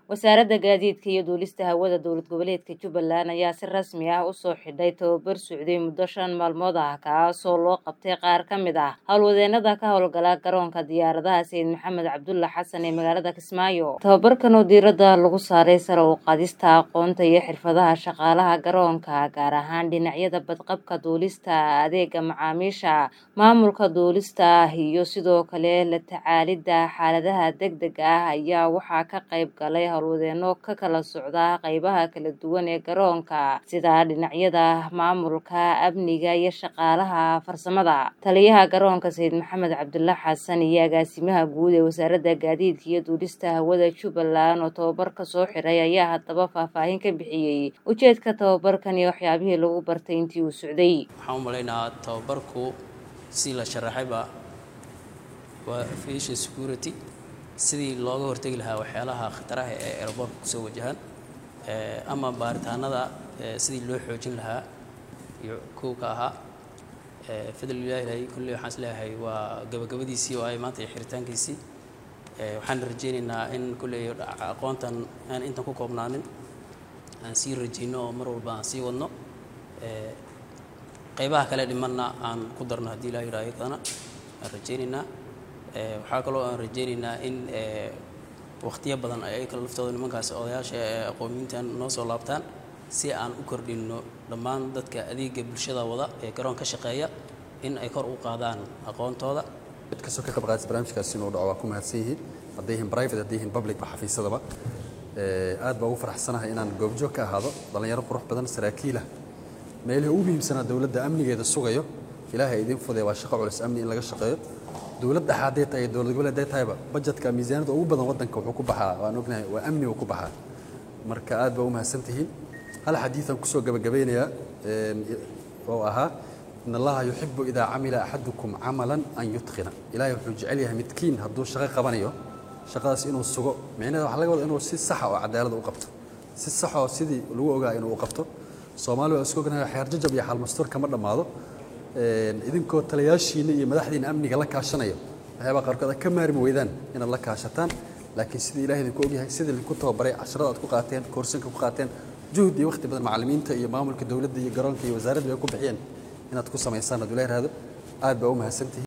wasaaradda gaadiidka iyo duulista hawada dowlad goboleedka jubbaland ayaa si rasmi ah usoo xidhay tababar socday muddo shan maalmood ah kaasoo loo qabtay qaar ka mid ah howlwadeenada ka howlgala garoonka diyaaradaha sayid maxamed cabdulla xasan ee magaalada kismaayo tababarkan oo diiradda lagu saaray sare u qaadista aqoonta iyo xirfadaha shaqaalaha garoonka gaar ahaan dhinacyada badqabka duulista adeega macaamiisha maamulka duulista iyo sidoo kale la tacaalidda xaaladaha degdega ah ayaa waxaa ka qayb galay howlwadeeno ka kala socda qeybaha kala duwan ee garoonka sida dhinacyada maamulka amniga iyo shaqaalaha farsamada taliyaha garoonka sayid maxamed cabdulla xasan iyo agaasimaha guud ee wasaaradda gaadiidka iyo duulista hawada jubbaland oo tababarka soo xiray ayaa haddaba faahfaahin ka bixiyey ujeedka tababarkan iyo waxyaabihii lagu bartay intii uu socday waxaan u malaynahaa tababarku si la sharaxayba waa aviation security sidii looga hortegi lahaa waxyaalaha khataraha ee aeroboortka kusoo wajahaan ama baaritaanada sidii loo xoojin lahaa iyo kow ka ahaa fadl ilaahi kulley waxaan is leeyahay waa gabagabadiisii oo ay maanta iyo xiritaankiisii waxaan rajaynaynaa in kulley aqoontan aan intan ku koobnaanin aan sii rajayno oo mar walba aan sii wadno qaybaha kale dhimanna aan ku darno haddii ilaa yidhaha iyadana aan rajaynaynaa waxaa kaloo aan rajaynaynaa in wakhtiyo badan ay kala laftooda nimankaas odayaasha aqoonyiintan noo soo laabtaan si aan u kordhinno dhammaan dadka adeega bulshada wada ee garoon ka shaqeeya in ay kor u qaadaan aqoontooda mid kastoo ka qayb qaadaysa barnaamijkaasi inuu dhaco waa ku mahadsan yihiin hadday yihiin private hadday yihiin public ba xafiisadaba aad baa ugu faraxsanahay inaan goobjoog ka ahaado dhallinyaro qurux badan saraakiilah meelihii ugu muhiimsanaa dowladda amnigeeda sugayo ilaahay idiin fudee waa shaqo culus amni in laga shaqeeyo dowlad dhexa hadday tahay dowlad goboleed hadday tahayba bajetka miisaaniyadda ugu badan waddanka wuxuu ku baxaa waan ognahay waa amni uu ku baxaa marka aad baa u mahadsan tihiin hal xadiidan kusoo gabagabeynayaa oo ahaa in allaha yuxibu idaa camila axadukum camalan an yutqina ilaahay wuxuu jecel yahay midkiin hadduu shaqo qabanayo shaqadaas inuu sugo micnaheeda waxaa laga wada inuu si saxa oo cadaalada u qabto si saxa oo sidii lagu ogaa inuu u qabto soomaali waa isku ognahay xeer jajab iyo xaalmastuur kama dhammaado idinkoo taliyaashiina iyo madaxdiina amniga la kaashanayo waxyaabaa qaarkood aad ka maarmi weydaan inaad la kaashataan laakiin sidii ilahay idinku ogyahay sidii idinku tababaray casharada aad ku qaateen koorsanka ku qaateen juhud iyo waqti badan macallimiinta iyo maamulka dowladda iyo garoonka iyo wasaaradda ay ku bixiyeen inaad ku samaysaan hadduu la yidhaahdo aad baa u mahadsantihiin